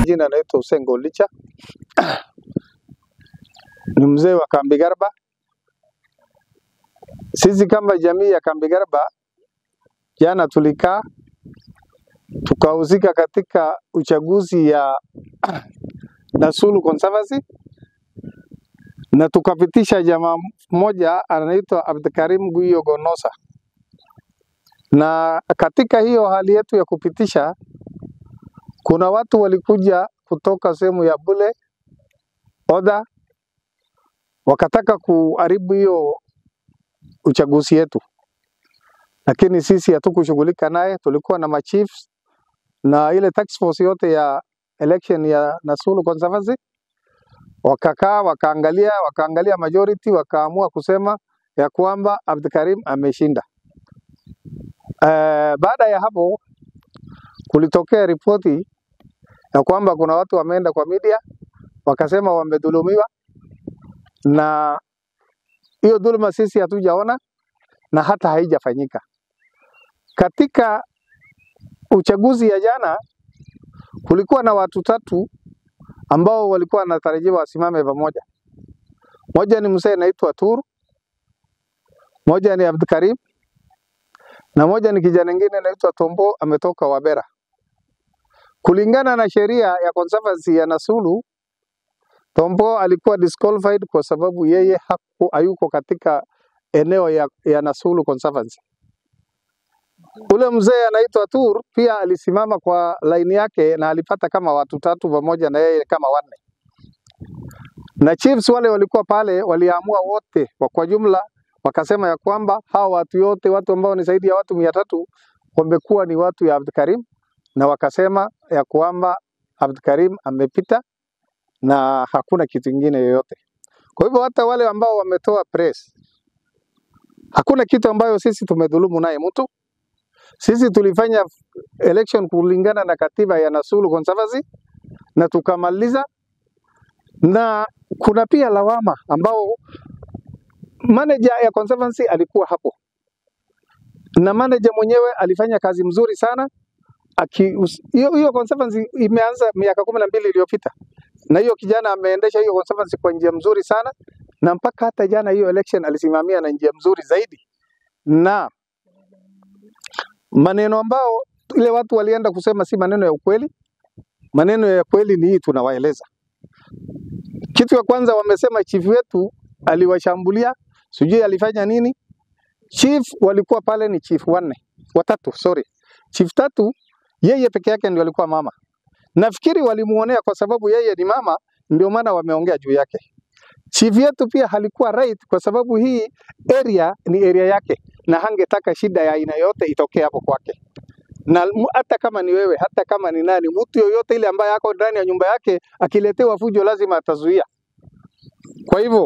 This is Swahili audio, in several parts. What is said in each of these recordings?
Jina naitwa Hussein Golicha, ni mzee wa Kambi Garba. Sisi kama jamii ya Kambi Garba, jana tulikaa tukahusika katika uchaguzi ya Nasulu Conservancy na tukapitisha jamaa mmoja anaitwa Abdikarim Guyo Gonosa, na katika hiyo hali yetu ya kupitisha kuna watu walikuja kutoka sehemu ya Bule Oda, wakataka kuharibu hiyo uchaguzi yetu, lakini sisi hatukushughulika naye. Tulikuwa na machiefs na ile task force yote ya election ya Nasulu Conservancy, wakakaa wakaangalia, wakaangalia majority, wakaamua kusema ya kwamba Abdikarim ameshinda. Uh, baada ya hapo kulitokea ripoti ya kwamba kuna watu wameenda kwa media wakasema wamedhulumiwa, na hiyo dhuluma sisi hatujaona na hata haijafanyika. Katika uchaguzi ya jana kulikuwa na watu tatu ambao walikuwa wanatarajiwa wasimame pamoja. Moja ni mzee anaitwa Tur, moja ni Abdikarim na moja ni kijana mwingine anaitwa Tombo ametoka Wabera. Kulingana na sheria ya conservancy ya Nasulu, Tombo alikuwa disqualified kwa sababu yeye haku, hayuko katika eneo ya, ya Nasulu Conservancy. Ule mzee anaitwa Tur pia alisimama kwa laini yake na alipata kama watu tatu pamoja na yeye kama wanne, na chiefs wale walikuwa pale waliamua wote wa kwa jumla wakasema ya kwamba hawa watu yote watu ambao ni zaidi ya watu mia tatu wamekuwa ni watu ya Abdikarim, na wakasema ya kwamba Abdikarim amepita na hakuna kitu kingine yoyote. Kwa hivyo hata wale ambao wametoa press, hakuna kitu ambayo sisi tumedhulumu naye mtu. Sisi tulifanya election kulingana na katiba ya Nasulu Conservancy na tukamaliza, na kuna pia lawama ambao manager ya conservancy alikuwa hapo na manager mwenyewe alifanya kazi mzuri sana aki hiyo hiyo conservancy imeanza miaka kumi na mbili iliyopita na hiyo kijana ameendesha hiyo conservancy kwa njia mzuri sana na mpaka hata jana hiyo election alisimamia na njia mzuri zaidi na maneno ambao ile watu walienda kusema si maneno ya ukweli maneno ya kweli ni hii tunawaeleza kitu ya kwanza wamesema chief wetu aliwashambulia sijui alifanya nini. Chief walikuwa pale ni chief wanne watatu, sorry, chief tatu, yeye peke yake ndio alikuwa mama. Nafikiri walimuonea kwa sababu yeye ni mama, ndio maana wameongea juu yake. Chief yetu pia halikuwa right kwa sababu hii area ni area yake, na hangetaka shida ya aina yote itokee hapo kwake. Na mu- hata kama ni wewe, hata kama ni nani, mtu yoyote ile ambaye ako ndani ya nyumba yake akiletewa fujo lazima atazuia. Kwa hivyo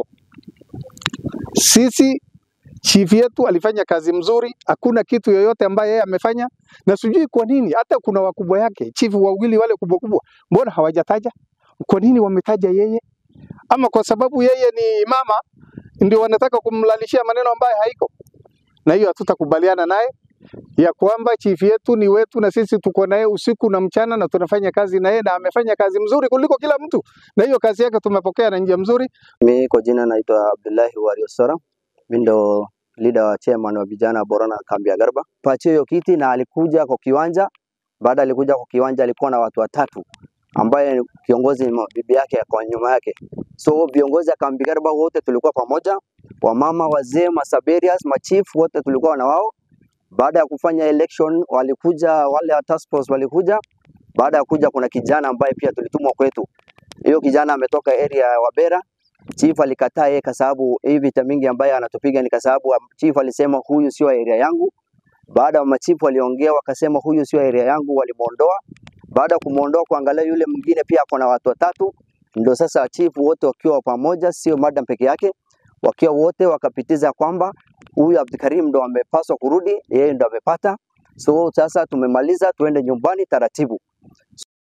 sisi chief yetu alifanya kazi mzuri, hakuna kitu yoyote ambaye yeye amefanya, na sijui kwa nini hata kuna wakubwa yake chief wawili wale kubwa kubwa, mbona hawajataja? Kwa nini wametaja yeye? Ama kwa sababu yeye ni mama ndio wanataka kumlalishia maneno ambayo haiko? Na hiyo hatutakubaliana naye ya kwamba chief yetu ni wetu na sisi tuko naye usiku na mchana na tunafanya kazi naye na amefanya kazi mzuri kuliko kila mtu, na hiyo kazi yake tumepokea na njia mzuri. Mi kwa jina naitwa Abdullahi Wario Sora, mi ndo leader wa chairman wa vijana Borana kambi ya Garba. Pachio hiyo kiti na alikuja kwa kiwanja. Baada alikuja kwa kiwanja, alikuwa na watu watatu ambaye ni kiongozi ni bibi yake kwa nyuma yake. So viongozi ya kambi Garba wote tulikuwa pamoja, wamama, wazee, masaberias, machief wote tulikuwa na wao. Baada ya kufanya election walikuja wale wa task force walikuja. Baada ya kuja, kuna kijana ambaye pia tulitumwa kwetu. Hiyo kijana ametoka area ya Wabera Chief alikataa yeye kwa sababu hii vita mingi ambayo anatupiga ni kwa sababu chief alisema huyu sio area yangu. Baada ya machifu waliongea wakasema huyu sio area yangu, walimuondoa. Baada ya kumuondoa, kuangalia yule mwingine pia ako na watu watatu, ndio sasa chifu wote wakiwa pamoja, sio madam peke yake, wakiwa wote wakapitiza kwamba huyu Abdikarim ndo amepaswa kurudi, yeye ndo amepata. So sasa tumemaliza, tuende nyumbani taratibu.